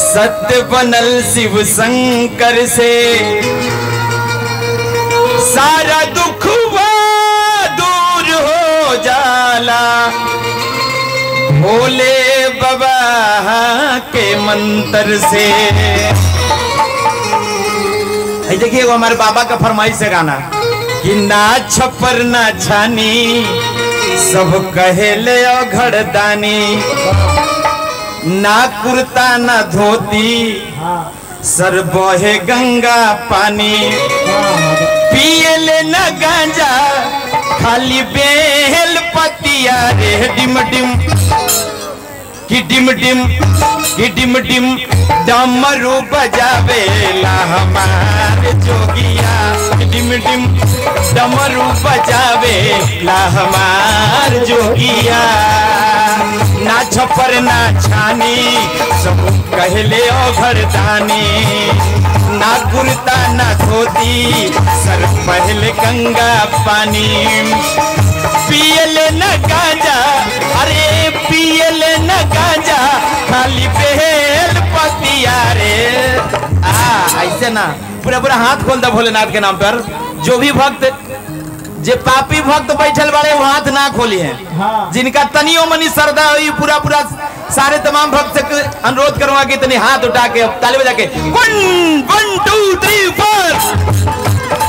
सत्य बनल शिव शंकर से सारा दुख दूर हो जाला भोले बाबा के मंत्र से है देखिए वो हमारे बाबा का फरमाइश है गाना कि ना छपर ना छानी सब कहे ले घड़दानी ना कुर्ता ना धोती सर बहे गंगा पानी पिए ले ना गांजा खाली बेल पतिया रे डिम डिम कि डिम डिम कि डिम डिम डमरू बजावे ला हमारे जोगिया कि डिम डिम डमरू बजावे ला हमार जोगिया ना छपर ना छानी सब कहले ओ घरदानी ना कुर्ता ना धोती सर पहले गंगा पानी पियले न गांजा अरे पियले न गांजा खाली बेल पतिया रे आ ऐसे ना पूरा पूरा हाथ खोल दे भोलेनाथ के नाम पर जो भी भक्त जे पापी भक्त बैठल बाड़े वो हाथ ना खोली है हाँ। जिनका तनियो मनी श्रद्धा हुई पूरा पूरा सारे तमाम भक्त से अनुरोध करूंगा कि तनी हाथ उठा के ताली बजा के वन वन टू थ्री फोर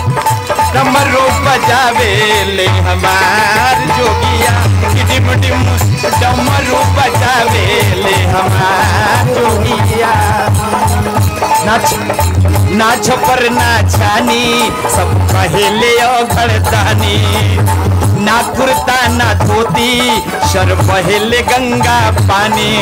डमरू बजावे ले हमार जोगिया डिम डिम डमरू बजावे ले हमार जोगिया नाच नाच पर नाचानी सब पहले घड़तानी ना कुर्ता ना धोती सर पहले गंगा पानी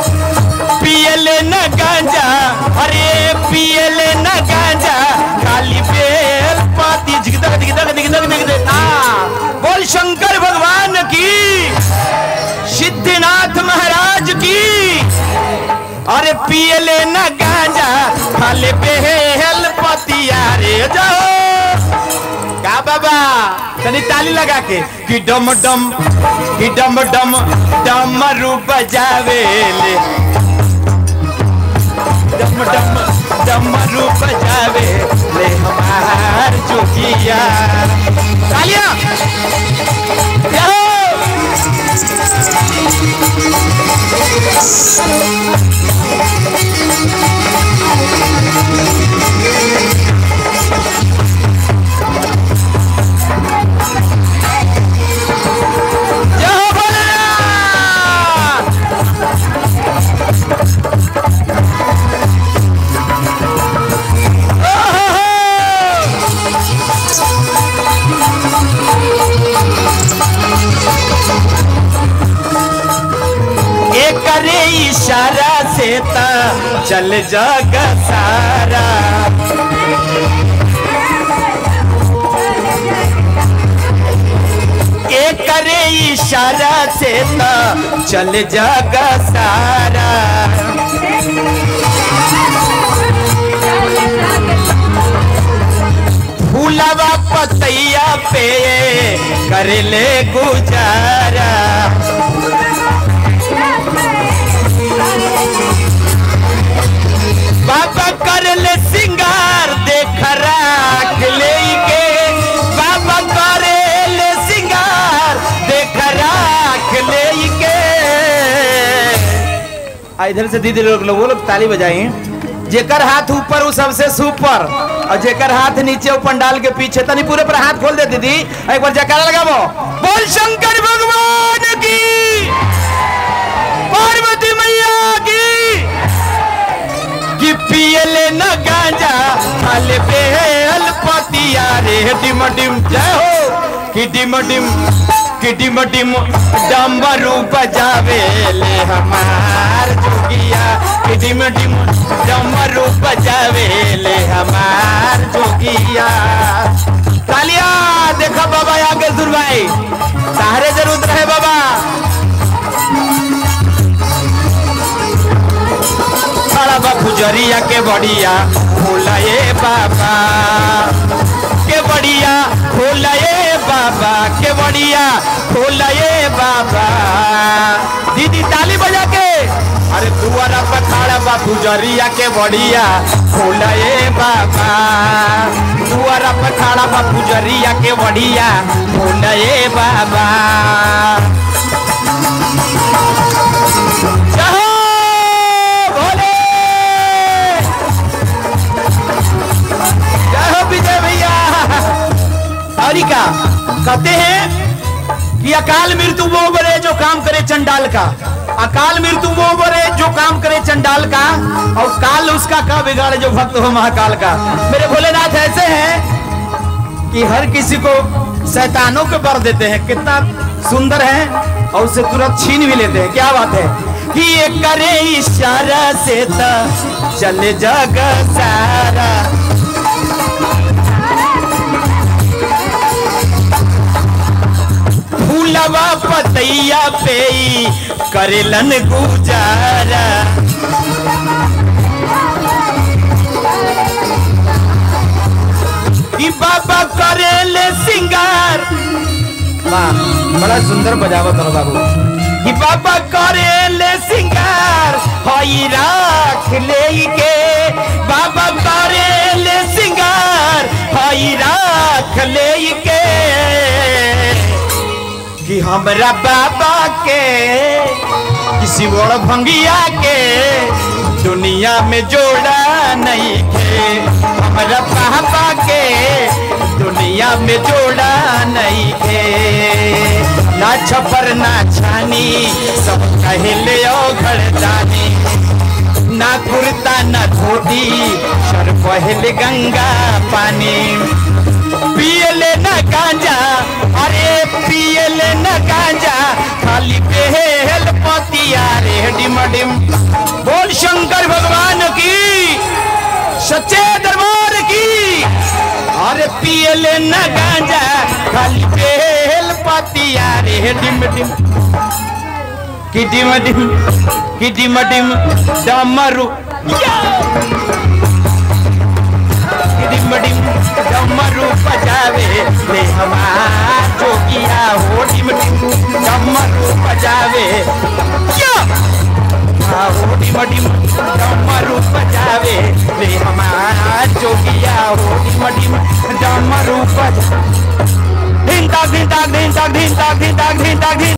पियले न गांजा अरे पियले न गांजा खाली बेल पाती झिकदक झिकदक झिकदक झिकदक आ बोल शंकर भगवान की सिद्धनाथ महाराज की अरे पियले न गांजा खाली बेल पतिया रे जाओ का बाबा तनी ताली लगा के कि डम डम कि डम डम डमरू बजावे ले डम डम डमरू बजावे ले हमार जोगिया तालियां जाओ जय हो भोलेनाथ एकरे इशारा से ता चल जग सारा एकरे इशारा से ता चल जग सारा फूलवा पतैया पे कर ले गुजारा बाबा कर ले सिंगार देख राख ले के बाबा कर ले सिंगार देख राख ले के आ इधर से दीदी लोग लोग वो लोग ताली बजाई जेकर हाथ ऊपर वो सबसे सुपर और जेकर हाथ नीचे वो पंडाल के पीछे तनी पूरे पर हाथ खोल दे दीदी एक बार जयकारा लगाबो बोल शंकर भगवान की पार्वती मैया की कि पियले न गांजा खाले बेल पतिया रे डिम डिम जय हो कि डिम डिम कि डिम डिम डमरू बजावे ले हमार जोगिया कि डिम डिम डमरू बजावे ले हमार जोगिया तालिया देखो बाबा आगे सुर भाई सहारे जरूर रहे बाबा खड़ा बा पुजरिया के बढ़िया खोला ये बाबा के बढ़िया खोला ये बाबा के बढ़िया खोला ये बाबा दीदी ताली बजा के अरे दुआरा पर खड़ा बा पुजरिया के बढ़िया खोला ए बाबा दुआरा पर खड़ा बा पुजरिया के बढ़िया खोला ए बाबा जय हो भोले जय हो विजय भैया और का कहते हैं कि अकाल मृत्यु वो बरे जो काम करे चंडाल का अकाल मृत्यु वो बरे जो काम करे चंडाल का और काल उसका का बिगाड़े जो भक्त हो महाकाल का मेरे भोलेनाथ ऐसे हैं कि हर किसी को शैतानों के बर देते हैं कितना सुंदर है और उसे तुरंत छीन भी लेते हैं क्या बात है कि ये करे इशारा से तो चले जग सारा फूलवा पतैया पे ही करेलन गुजारा कि बाबा करेले सिंगार वाह बड़ा सुंदर बजावत हो बाबू कि बाबा करेले सिंगार हई राख ले के बाबा करेले सिंगार हई राख ले के कि हमरा बाबा के किसी बड़ भंगिया के दुनिया में जोड़ा नहीं थे हमरा बाबा के दुनिया में जोड़ा नहीं थे ना छपर ना छानी सब कहले ओ घरदानी ना कुर्ता ना धोती सर पहले गंगा पानी पियले न गांजा अरे पियले न गांजा खाली बेहल पतिया रे डिम डिम बोल शंकर भगवान की सच्चे दरबार की अरे पियले न गांजा खाली बेहल पतिया रे डिम डिम कि डिम डिम कि डिम डिम डमरू या डिम डिम डमरू बजावे ले हमार जोगिया हो डिम डिम डमरू बजावे क्या हाँ हो डिम डिम डमरू बजावे ले हमार जोगिया हो डिम डिम डमरू बजा धिन ताक धिन ताक धिन ताक धिन ताक धिन ताक धिन ताक धिन